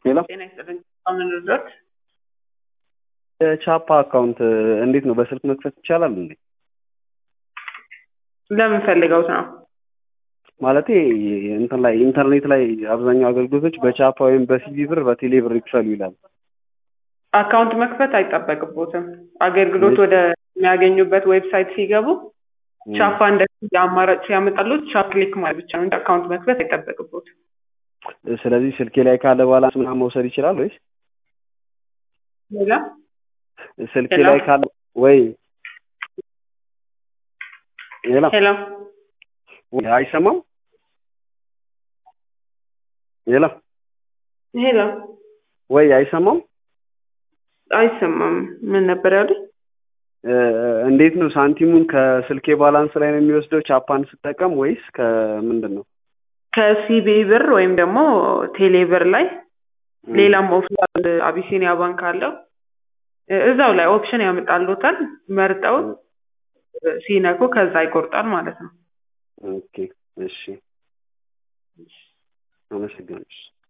ሌላ ጤና ይስጥልኝ። ምን ልርዳት? የቻፓ አካውንት እንዴት ነው በስልክ መክፈት ይቻላል እንዴ? ለምን ፈልገውት ነው? ማለቴ እንትን ላይ ኢንተርኔት ላይ አብዛኛው አገልግሎቶች በቻፓ ወይም በሲቢ ብር በቴሌ ብር ይክፈሉ ይላል። አካውንት መክፈት አይጠበቅቦትም። አገልግሎት ወደ የሚያገኙበት ዌብሳይት ሲገቡ ቻፓ እንደ አማራጭ ሲያመጣሉት ቻፕ ክሊክ ማለት ብቻ ነው እንጂ አካውንት መክፈት አይጠበቅቦትም። ስለዚህ ስልኬ ላይ ካለ ባላንስ ምናምን መውሰድ ይችላል ወይስ ሌላ ስልኬ ሄሎ? ላይ ካለ ወይ ሌላ ሄሎ ወይ አይሰማም? ሌላ ሄሎ ወይ አይሰማም? አይሰማም። ምን ነበር ያሉኝ? እ፣ እንዴት ነው ሳንቲሙን ከስልኬ ባላንስ ላይ ነው የሚወስደው ቻፓን ስጠቀም ወይስ ከምንድን ነው? ከሲቢ ብር ወይም ደግሞ ቴሌ ብር ላይ ሌላም ኦፕሽን አቢሲኒያ ባንክ አለው እ፣ እዛው ላይ ኦፕሽን ያመጣሉታል። መርጠው እ፣ ሲነኩ ከዛ ይቆርጣል ማለት ነው። ኦኬ እሺ፣ አመሰግናለሁ።